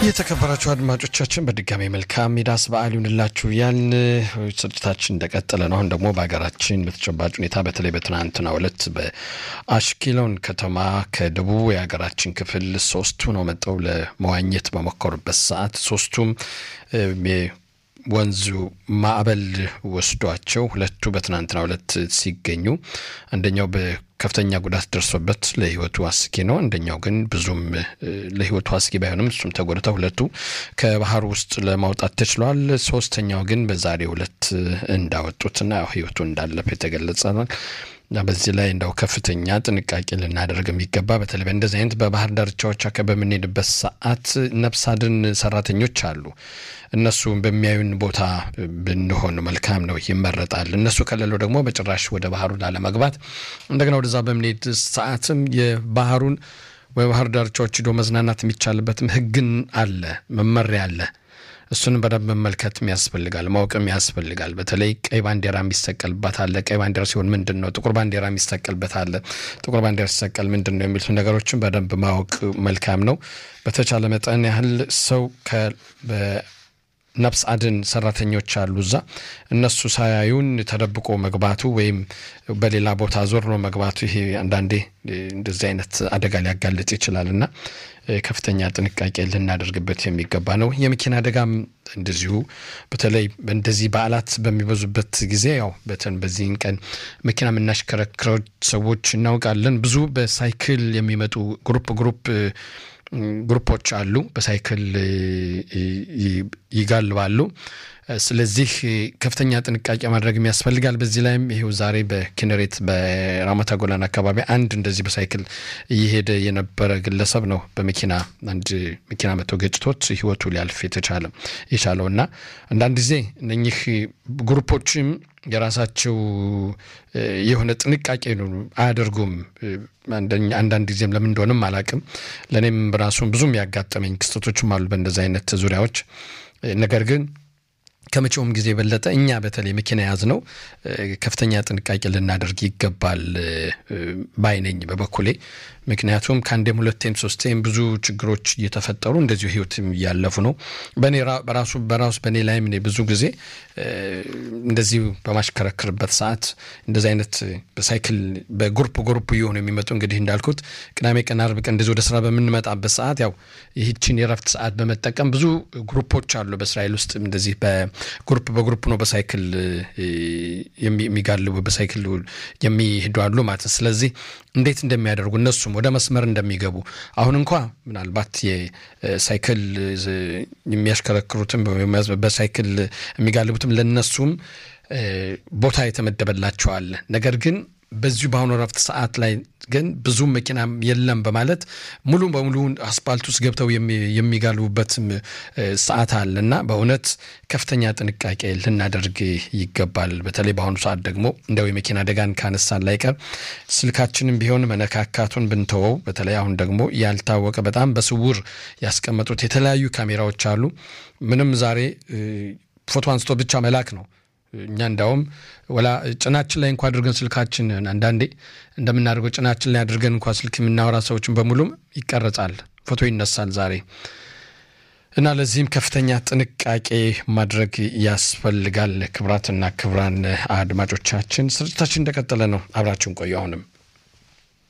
የተከበራችሁ አድማጮቻችን በድጋሚ መልካም ሚዳስ በዓል ይሁንላችሁ ያልን ስርጭታችን እንደቀጠለ ነው። አሁን ደግሞ በሀገራችን በተጨባጭ ሁኔታ በተለይ በትናንትናው ዕለት በአሽኪሎን ከተማ ከደቡብ የሀገራችን ክፍል ሶስቱ ነው መጠው ለመዋኘት በሞከሩበት ሰዓት ሶስቱም ወንዙ ማዕበል ወስዷቸው ሁለቱ በትናንትናው ዕለት ሲገኙ አንደኛው በከፍተኛ ጉዳት ደርሶበት ለሕይወቱ አስጊ ነው። አንደኛው ግን ብዙም ለሕይወቱ አስጊ ባይሆንም እሱም ተጎድተ ሁለቱ ከባህር ውስጥ ለማውጣት ተችሏል። ሶስተኛው ግን በዛሬው ዕለት እንዳወጡትና ሕይወቱ እንዳለፈ የተገለጸ ነው። እና በዚህ ላይ እንደው ከፍተኛ ጥንቃቄ ልናደርግ የሚገባ በተለይ በእንደዚህ አይነት በባህር ዳርቻዎች አካባቢ በምንሄድበት ሰዓት ነፍስ አድን ሰራተኞች አሉ። እነሱ በሚያዩን ቦታ ብንሆን መልካም ነው፣ ይመረጣል። እነሱ ከሌለው ደግሞ በጭራሽ ወደ ባህሩ ላለመግባት እንደገና ወደዛ በምንሄድ ሰዓትም የባህሩን በባህር ዳርቻዎች ሂዶ መዝናናት የሚቻልበትም ሕግን አለ፣ መመሪያ አለ። እሱንም በደንብ መመልከትም ያስፈልጋል፣ ማወቅም ያስፈልጋል። በተለይ ቀይ ባንዲራ የሚሰቀልበት አለ። ቀይ ባንዲራ ሲሆን ምንድን ነው? ጥቁር ባንዲራ የሚሰቀልበት አለ። ጥቁር ባንዲራ ሲሰቀል ምንድን ነው የሚሉት ነገሮችን በደንብ ማወቅ መልካም ነው። በተቻለ መጠን ያህል ሰው ነፍስ አድን ሰራተኞች አሉ እዛ። እነሱ ሳያዩን ተደብቆ መግባቱ ወይም በሌላ ቦታ ዞር ነው መግባቱ ይሄ አንዳንዴ እንደዚህ አይነት አደጋ ሊያጋልጥ ይችላል እና ከፍተኛ ጥንቃቄ ልናደርግበት የሚገባ ነው። የመኪና አደጋም እንደዚሁ በተለይ እንደዚህ በዓላት በሚበዙበት ጊዜ ያው በተን በዚህን ቀን መኪና የምናሽከረክረው ሰዎች እናውቃለን። ብዙ በሳይክል የሚመጡ ግሩፕ ግሩፕ ግሩፖች አሉ። በሳይክል ይጋልባሉ። ስለዚህ ከፍተኛ ጥንቃቄ ማድረግ ያስፈልጋል። በዚህ ላይም ይሄው ዛሬ በኪነሬት በራማታ ጎላን አካባቢ አንድ እንደዚህ በሳይክል እየሄደ የነበረ ግለሰብ ነው በመኪና አንድ መኪና መቶ ገጭቶት ሕይወቱ ሊያልፍ የተቻለ የቻለው እና አንዳንድ ጊዜ እነኚህ ግሩፖችም የራሳቸው የሆነ ጥንቃቄ አያደርጉም። አንዳንድ ጊዜም ለምን እንደሆነም አላቅም። ለእኔም ራሱ ብዙም ያጋጠመኝ ክስተቶችም አሉ በእንደዚህ አይነት ዙሪያዎች ነገር ግን ከመቼውም ጊዜ የበለጠ እኛ በተለይ መኪና የያዝ ነው ከፍተኛ ጥንቃቄ ልናደርግ ይገባል ባይነኝ በበኩሌ። ምክንያቱም ከአንዴም ሁለቴም ሶስቴም ብዙ ችግሮች እየተፈጠሩ እንደዚሁ ህይወትም እያለፉ ነው። በእኔ በራሱ በራሱ በእኔ ላይም እኔ ብዙ ጊዜ እንደዚሁ በማሽከረክርበት ሰዓት እንደዚህ አይነት በሳይክል በጉሩፕ ጉሩፕ እየሆኑ የሚመጡ እንግዲህ እንዳልኩት ቅዳሜ ቀን፣ አርብ ቀን እንደዚህ ወደ ስራ በምንመጣበት ሰዓት ያው ይህችን የረፍት ሰዓት በመጠቀም ብዙ ግሩፖች አሉ በእስራኤል ውስጥ እንደዚህ በግሩፕ በግሩፕ ነው በሳይክል የሚጋልቡ በሳይክል የሚሄዱ አሉ ማለት ነው። ስለዚህ እንዴት እንደሚያደርጉ እነሱም ወደ መስመር እንደሚገቡ አሁን እንኳ ምናልባት የሳይክል የሚያሽከረክሩትም በሳይክል የሚጋልቡትም ለነሱም ቦታ የተመደበላቸዋል። ነገር ግን በዚሁ በአሁኑ ረፍት ሰዓት ላይ ግን ብዙ መኪና የለም በማለት ሙሉ በሙሉ አስፓልት ውስጥ ገብተው የሚጋልቡበትም ሰዓት አለ እና በእውነት ከፍተኛ ጥንቃቄ ልናደርግ ይገባል። በተለይ በአሁኑ ሰዓት ደግሞ እንደው የመኪና አደጋን ካነሳን ላይቀር ስልካችንም ቢሆን መነካካቱን ብንተወው፣ በተለይ አሁን ደግሞ ያልታወቀ በጣም በስውር ያስቀመጡት የተለያዩ ካሜራዎች አሉ። ምንም ዛሬ ፎቶ አንስቶ ብቻ መላክ ነው። እኛ እንዳውም ወላ ጭናችን ላይ እንኳ አድርገን ስልካችን አንዳንዴ እንደምናደርገው ጭናችን ላይ አድርገን እንኳ ስልክ የምናወራ ሰዎችን በሙሉም ይቀረጻል፣ ፎቶ ይነሳል ዛሬ እና ለዚህም ከፍተኛ ጥንቃቄ ማድረግ ያስፈልጋል። ክብራትና ክብራን አድማጮቻችን ስርጭታችን እንደቀጠለ ነው። አብራችሁን ቆዩ አሁንም